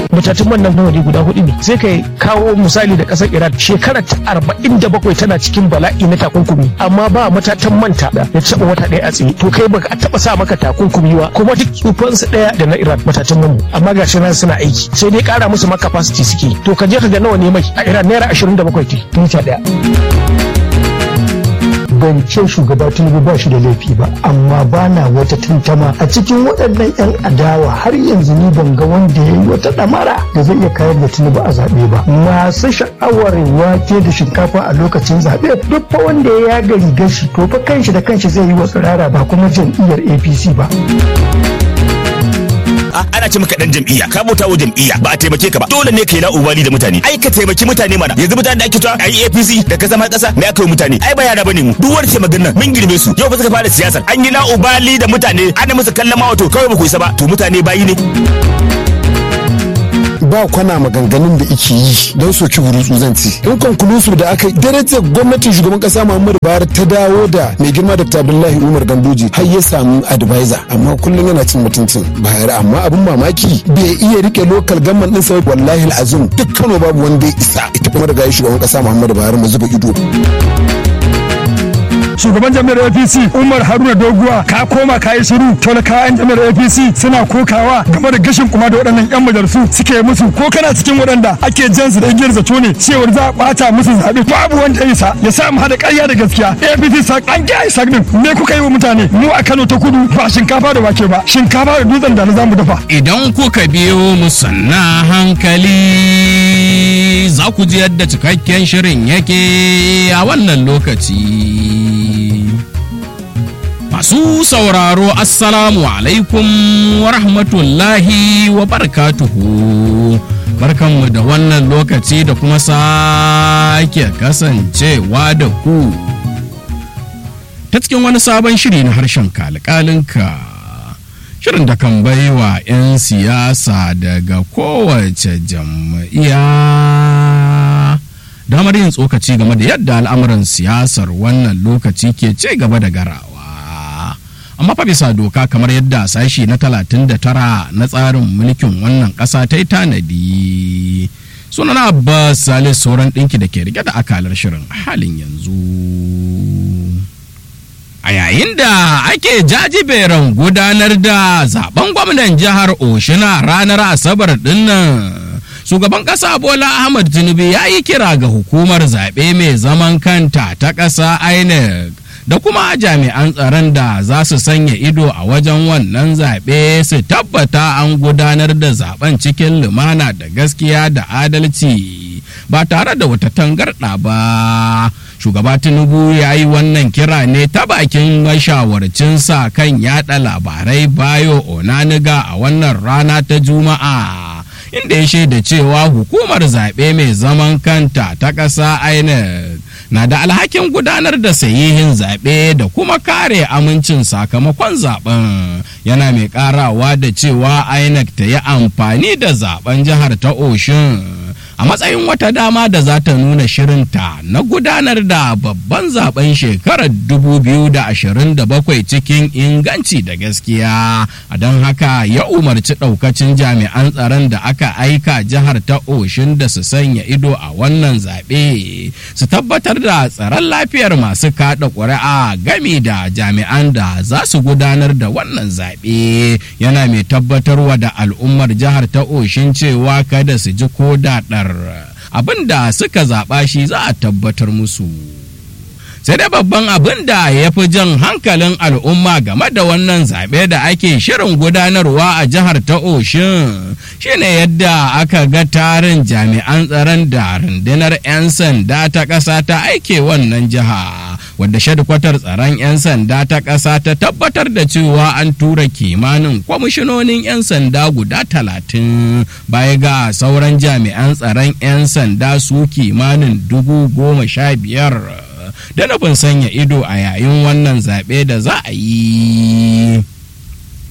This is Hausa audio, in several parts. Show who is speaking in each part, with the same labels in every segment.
Speaker 1: matatun man nan nawa ne guda hudu ne sai kai kawo misali da kasar Iran shekara ta arba'in da bakwai tana cikin bala'i na takunkumi amma ba matatan manta da ya taɓa wata ɗaya a tsaye to kai baka taɓa sa maka takunkumi ba kuma duk tsufansu ɗaya da na Iran matatan man amma gashi nan suna aiki sai dai ƙara musu ma capacity suke to ka je ka ga nawa ne mai a Iran naira ashirin da bakwai ce tuta ɗaya.
Speaker 2: ban ce shugaba tinubu ba shi da laifi ba amma ba na wata tantama a cikin waɗannan 'yan adawa har yanzu ni ban ga wanda ya yi wata ɗamara da zai iya kayar da tinubu a zaɓe ba masu sha'awar wake da shinkafa a lokacin zaɓe duk fa wanda ya yaga rigar shi to fa kanshi da kanshi zai yi wa tsirara ba kuma jam'iyyar apc ba.
Speaker 3: ana ce maka dan jam'iyya ka bauta wa jam'iyya ba a taimake ka ba dole ne kai la ubali da mutane ai ka taimaki mutane mana yanzu mutane da ake cewa ai APC da ka zama kasa me aka yi mutane ai ba yara bane mu duk wani ce maganar mun girme su yau ba suka fara siyasar an yi la ubali da mutane ana musu kallon ma wato kawai ba ku isa ba to mutane bayi ne
Speaker 4: ba kwana maganganun da ike yi don soki burutsu zan ci in konkulusu da aka darajar gwamnatin shugaban kasa muhammadu buhari ta dawo da mai girma dr abdullahi umar ganduji har ya samu advisor amma kullum yana cin mutuncin bayar amma abin mamaki bai iya rike lokal gamman din sai wallahi azum duk kano babu wanda ya isa ita kuma daga shugaban kasa muhammadu buhari mu zuba ido
Speaker 5: shugaban jami'ar apc umar haruna doguwa ka koma ka yi shiru talakawan jami'ar apc suna kokawa game da gashin kuma da waɗannan yan majalisu suke musu ko kana cikin waɗanda ake jan su da igiyar zato ne cewar za a ɓata musu zaɓe babu wanda ya isa ya sa mu haɗa ƙarya da gaskiya apc sak an gya isa din me kuka yi wa mutane mu a kano ta kudu ba shinkafa da wake ba shinkafa da dutsen da na zamu dafa
Speaker 6: idan kuka biyo mu sanna hankali za ku ji yadda cikakken shirin yake a wannan lokaci Masu sauraro Assalamu alaikum wa rahmatullahi wa barakatuhu. Barkanmu da wannan lokaci da kuma sake kasancewa da ku. Ta cikin wani sabon shiri na harshen kalkalinka. Shirin da kan baiwa 'yan siyasa daga kowace jam'iyya. damar yin tsokaci game da yadda al'amuran siyasar wannan lokaci ke ce gaba da garawa amma fa bisa doka kamar yadda sashi na 39 na tsarin mulkin wannan ƙasa ta yi tanadi sunan abbas salis sauran ɗinki da ke rike da akalar shirin halin yanzu a yayin da ake jajiberan gudanar da zaben gwamnan jihar oshina ranar asabar dinnan shugaban ƙasa bola ahmad tinubu ya yi kira ga hukumar zaɓe mai zaman kanta ta ƙasa inec da kuma jami'an tsaron da za su sanya ido a wajen wannan zaɓe su tabbata an gudanar da zaben cikin lumana da gaskiya da adalci ba tare da wata tangarɗa ba shugaba tinubu ya yi wannan kira ne ta bakin mashawarcinsa kan yada labarai bayo onaniga a wannan rana ta juma'a inda ya shaida cewa hukumar zaɓe mai zaman kanta ta ƙasa inec na da alhakin gudanar da sahihin zaɓe da kuma kare amincin sakamakon zaɓen yana mai ƙarawa da cewa inec ta yi amfani da zaɓen jihar ta oshin a matsayin wata dama da za ta nuna shirinta na gudanar da babban zaben shekarar 2027 cikin inganci da gaskiya a don haka ya umarci ɗaukacin jami'an tsaron da aka aika jihar ta oshin da su sanya ido a wannan zaɓe su tabbatar da tsaron lafiyar masu kaɗa ƙuri'a gami da jami'an da za su gudanar da wannan zaɓe yana mai tabbatarwa da al'ummar jihar ta oshin cewa kada su ji ko daɗar abin da suka zaɓa shi za a tabbatar musu. sai dai babban abin da ya fi jan hankalin al'umma game da wannan zaɓe da ake shirin gudanarwa a jihar ta oshin shine yadda aka ga tarin jami'an tsaron da rundunar 'yan sanda ta ƙasa ta aike wannan jiha wadda shadkwatar tsaron 'yan sanda ta ƙasa ta tabbatar da cewa an tura kimanin kwamishinonin 'yan sanda guda talatin baya ga sauran jami'an tsaron 'yan sanda su kimanin dubu goma sha biyar da nufin sanya ido a yayin wannan zaɓe da za a yi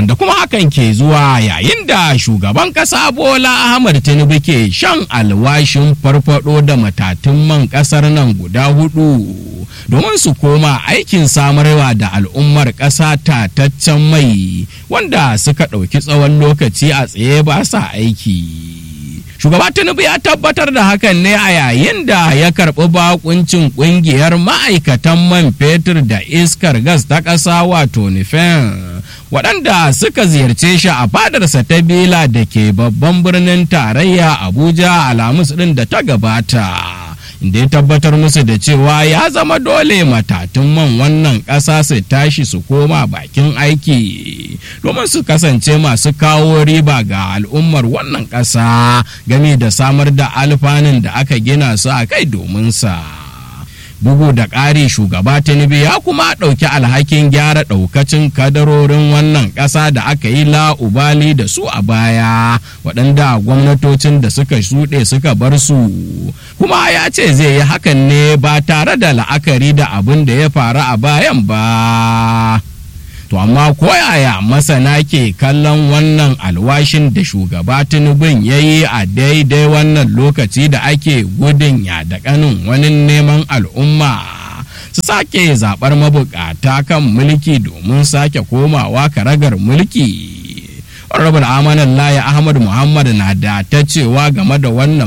Speaker 6: wanda kuma hakan ke zuwa yayin da shugaban ƙasa bola ahmad tinubu ke shan alwashin farfado da matatun man ƙasar nan guda hudu domin su koma aikin samarwa da al'ummar ƙasa tataccen mai wanda suka ɗauki tsawon lokaci a tsaye ba sa aiki shugaba tinubu ya tabbatar da hakan ne a yayin da ya karɓi bakuncin ƙungiyar ma'aikatan man fetur da iskar gas ta ƙasa wato nifen waɗanda suka ziyarce shi a fadarsa ta bila da ke babban birnin tarayya abuja alhamis ɗin da ta gabata da ya tabbatar musu da cewa ya zama dole matatun man wannan ƙasa su tashi su koma bakin aiki domin su kasance masu kawo riba ga al'ummar wannan ƙasa game da samar da alfanun da aka gina su a kai domin sa. bugu da ƙari shugaba tinubu ya kuma ɗauki alhakin gyara ɗaukacin kadarorin wannan ƙasa da aka yi la'ubali da su a baya waɗanda gwamnatocin da suka shuɗe suka bar su kuma ya ce zai yi hakan ne ba tare da la'akari da abin da ya faru a bayan ba To amma koyaya masana ke kallon wannan alwashin da shugaba Tinubun ya yi a daidai wannan lokaci da ake gudun ya da kanin wani neman al'umma su sake zaɓar mabukata kan mulki domin sake komawa karagar mulki. Honorable Amanan Laya Ahmad Muhammad na da ta cewa game da wannan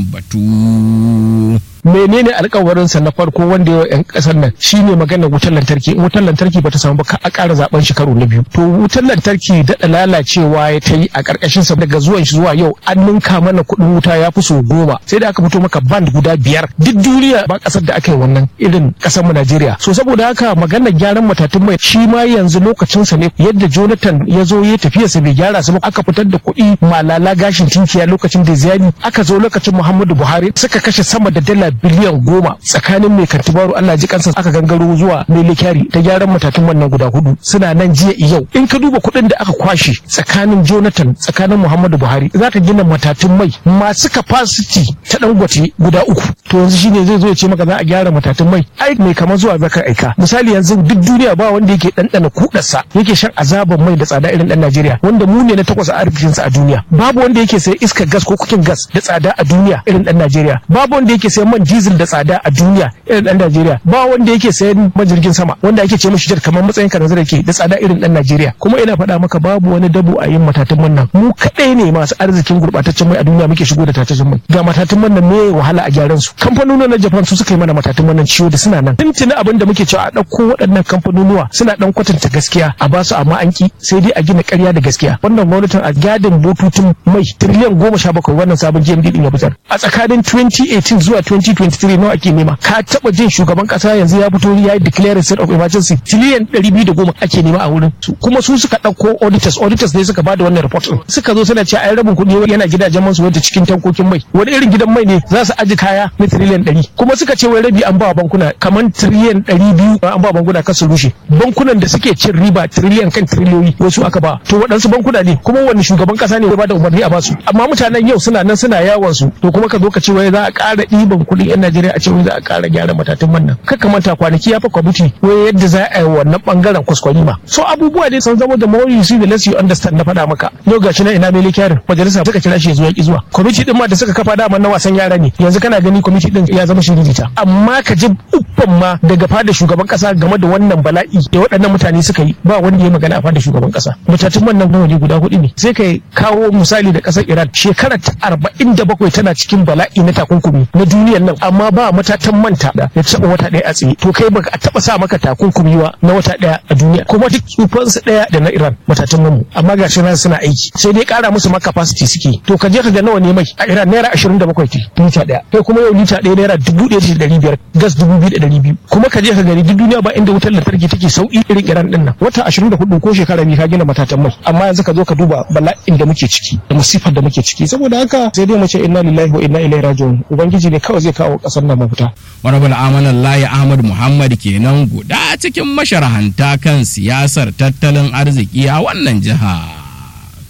Speaker 6: batu.
Speaker 1: menene alkawarinsa na farko wanda yawa yan kasar nan shine maganar wutar lantarki in wutar lantarki bata samu ba a ƙara zaben shi karo na biyu to wutar lantarki daɗa lalacewa ya ta yi a ƙarƙashin sa daga zuwan shi zuwa yau an ninka mana kuɗin wuta ya fi so goma sai da aka fito maka band guda biyar duk duniya ba ƙasar da aka yi wannan irin ƙasar mu Najeriya so saboda haka maganar gyaran matatun mai shi ma yanzu lokacinsa ne yadda Jonathan ya zo ya tafiya sa bai gyara su ba aka fitar da kuɗi malala gashin tinkiya lokacin da ziyani aka zo lokacin Muhammadu Buhari suka kashe sama da dala biliyan goma tsakanin mai kartibaru Allah ji kansa aka gangaro zuwa mai likyari ta gyaran matatun wannan guda hudu suna nan jiya yau in ka duba kuɗin da aka kwashe tsakanin Jonathan tsakanin Muhammadu Buhari za ka gina matatun mai masu capacity ta dangote guda uku to yanzu shine zai zo ya ce maka za a gyara matatun mai ai mai kamar zuwa zaka aika misali yanzu duk duniya ba wanda yake ɗanɗana kudarsa yake shan azaban mai da tsada irin ɗan Najeriya wanda mu ne na takwas a arzikinsa a duniya babu wanda yake sayan iskar gas ko kukin gas da tsada a duniya irin ɗan Najeriya babu wanda yake sayan man diesel da tsada a duniya irin dan Najeriya ba wanda yake sayan majirgin sama wanda ake ce mashi jar kamar matsayin ka da ke da tsada irin dan Najeriya kuma ina faɗa maka babu wani dabo a yin matatun man nan mu kaɗai ne masu arzikin gurɓataccen mai a duniya muke shigo da tatacin mai ga matatun man nan me wahala a gyaran su kamfanonuwa na Japan su suka yi mana matatun man nan ciwo da suna nan tuntuni abin da muke cewa a ɗauko waɗannan kamfanonuwa suna ɗan kwatanta gaskiya a ba su amma an ki sai dai a gina ƙarya da gaskiya wannan gwamnatin a gadin bututun mai tiriliyan goma sha bakwai wannan sabon GMD din ya fitar a tsakanin 2018 zuwa 2023 nawa ake nema ka taba jin shugaban kasa yanzu ya fito ya yi declare state of emergency tiliyan 210 ake nema a wurin su kuma su suka dauko auditors auditors ne suka bada wannan report din suka zo suna cewa ai rabin kuɗi yana gidajen man su wanda cikin tankokin mai wani irin gidan mai ne za su aji kaya na trillion 100 kuma suka ce wai rabi an ba bankuna kamar trillion 200 an ba bankuna kan su rushe bankunan da suke cin riba trillion kan triliyoyi wasu aka ba to waɗansu bankuna ne kuma wani shugaban kasa ne ya bada umarni a basu amma mutanen yau suna nan suna yawon su to kuma ka zo ka ce wai za a ƙara ɗiban kuɗin 'yan Najeriya a ce wai za a ƙara gyara matatun man nan kaka manta kwanaki ya fa kwamiti wai yadda za a yi wannan bangaren kwaskwarima so abubuwa dai sun zama da more you see the less you understand na faɗa maka yau gashi na ina mele kyarin majalisa suka kira shi ya zo ya ki zuwa kwamiti din ma da suka kafa dama na wasan yara ne yanzu kana gani kwamiti din ya zama shiririta amma ka ji uffan ma daga fada shugaban kasa game da wannan bala'i da waɗannan mutane suka yi ba wanda ya magana a fada shugaban kasa matatun man nan waje guda hudu ne sai ka kawo misali da ƙasar Iran shekara ta arba'in da bakwai tana cikin bala'i na takunkumi na duniyar nan amma ba matatan manta da ya taɓa wata ɗaya a tsaye to kai baka taɓa sa maka takunkumi ba na wata ɗaya a duniya kuma duk tsufansu ɗaya da na Iran matatan mamu amma ga shi suna aiki sai dai ƙara musu ma capacity suke to ka je ka ga nawa ne mai a Iran naira ashirin da bakwai lita ɗaya kai kuma yau lita ɗaya naira dubu ɗaya da ɗari biyar gas dubu biyu da ɗari biyu kuma ka je ka gani duk duniya ba inda wutar lantarki take sauƙi irin Iran ɗin nan wata ashirin da hudu ko shekara biyu ka gina matatan mai amma yanzu ka zo ka duba bala'in da muke ciki da musifar da muke ciki saboda haka sai dai mu ce inna lillahi wa inna ilaihi raji'un ubangiji ne kawai zai kawo kasar nan mafita
Speaker 6: Honorable Amanan Layi Ahmad Muhammad kenan guda cikin masharhanta kan siyasar tattalin arziki a wannan jiha.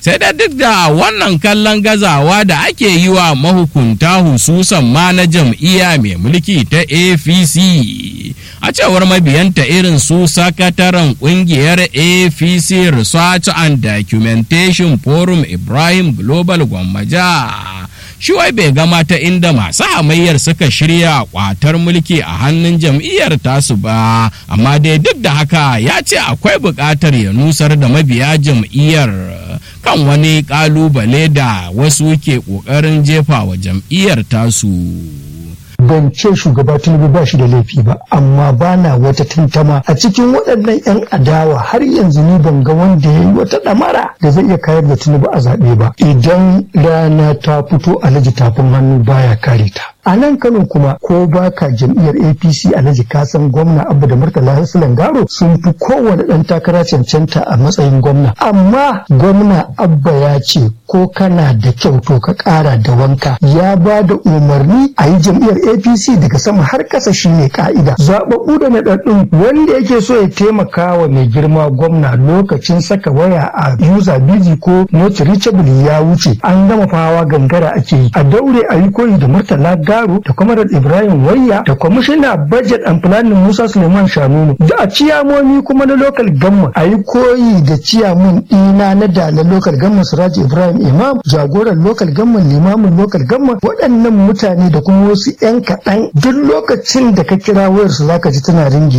Speaker 6: sai da duk da wannan kallon gazawa da ake yi wa mahukunta hususan ma na jam'iyya mai mulki ta apc a cewar mabiyanta irin su sakataren kungiyar apc research and documentation forum ibrahim global gwammaja shi wai bai gama ta inda masu hamayyar suka shirya kwatar mulki a hannun jam'iyyar tasu ba amma dai duk da haka ya ce akwai buƙatar ya nusar da mabiya jam'iyyar kan wani ƙalubale da wasu ke ƙoƙarin jefa wa jam'iyyar tasu.
Speaker 2: ban ce shugaba tinubu ba shi da laifi ba amma ba na wata tantama a cikin waɗannan 'yan adawa har yanzu ni ban ga wanda ya yi wata ɗamara da zai iya kayar da tinubu a zaɓe ba idan rana ta fito alhaji tafin hannu baya kare ta a nan kano kuma ko baka jam'iyyar apc alhaji kasan gwamna abu da murtala hasilan garo sun fi kowane ɗan takara cancanta a matsayin gwamna amma gwamna abba ya ce ko kana da kyau to ka ƙara da wanka ya ba da umarni a yi jam'iyyar apc daga sama har ƙasa shine ka'ida zaɓaɓɓu da naɗaɗɗun wanda yake so ya taimaka wa mai girma gwamna lokacin saka waya a user busy ko not reachable ya wuce an gama fawa gangara ake yi a daure a yi koyi da murtala garo da kwamarar ibrahim wayya da kwamishina budget and planning musa suleiman shanunu da a ciyamomi kuma na local gamma a yi koyi da ciyamun ɗina na dala local gamma siraji ibrahim imam jagoran local gamma limamin local gamma waɗannan mutane da kuma wasu 'yan kaɗan duk lokacin da ka kira wayarsu zaka ji tana ringi